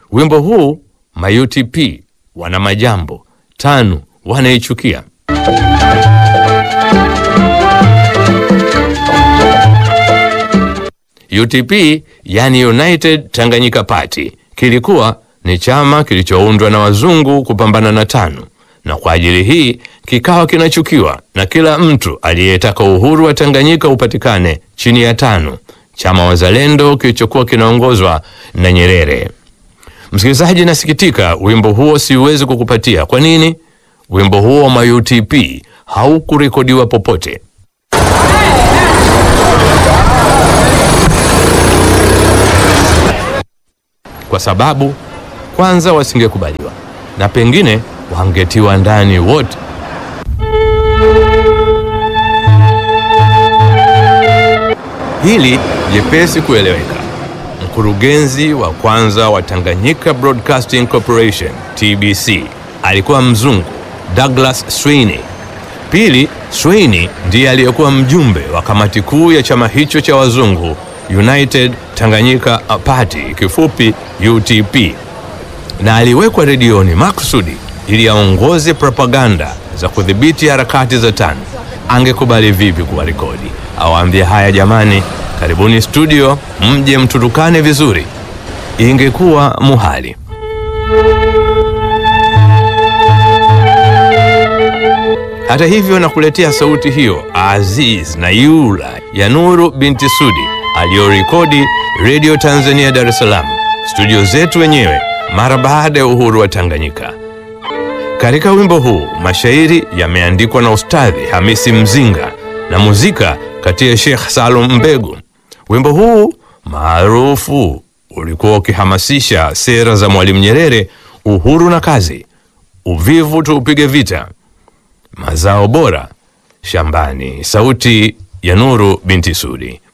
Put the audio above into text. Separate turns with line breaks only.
Wimbo huu ma-UTP wana majambo tano wanaichukia. UTP yani United Tanganyika Party kilikuwa ni chama kilichoundwa na wazungu kupambana na TANU, na kwa ajili hii kikawa kinachukiwa na kila mtu aliyetaka uhuru wa Tanganyika upatikane chini ya TANU, chama wazalendo kilichokuwa kinaongozwa na Nyerere. Msikilizaji, nasikitika wimbo huo siuwezi kukupatia. Kwa nini? Wimbo huo wa ma-UTP haukurekodiwa popote. Kwa sababu kwanza wasingekubaliwa na pengine wangetiwa ndani wote. Hili jepesi kueleweka. Mkurugenzi wa kwanza wa Tanganyika Broadcasting Corporation TBC alikuwa mzungu Douglas Sweeney. Pili, Sweeney ndiye aliyekuwa mjumbe wa kamati kuu ya chama hicho cha wazungu United Tanganyika Party, kifupi UTP, na aliwekwa redioni makusudi ili aongoze propaganda za kudhibiti harakati za TANU. Angekubali vipi kuwa rekodi? Awaambie haya, jamani, karibuni studio, mje mtutukane vizuri. Ingekuwa muhali. Hata hivyo, nakuletea sauti hiyo Aziz na Yula ya Nuru binti Sudi aliyorekodi Radio Tanzania Dar es Salaam, studio zetu wenyewe mara baada ya uhuru wa Tanganyika. Katika wimbo huu mashairi yameandikwa na Ustadhi Hamisi Mzinga na muzika kati ya Sheikh Salum Mbegu. Wimbo huu maarufu ulikuwa ukihamasisha sera za Mwalimu Nyerere, uhuru na kazi, uvivu tuupige vita, mazao bora shambani. Sauti ya Nuru binti Sudi.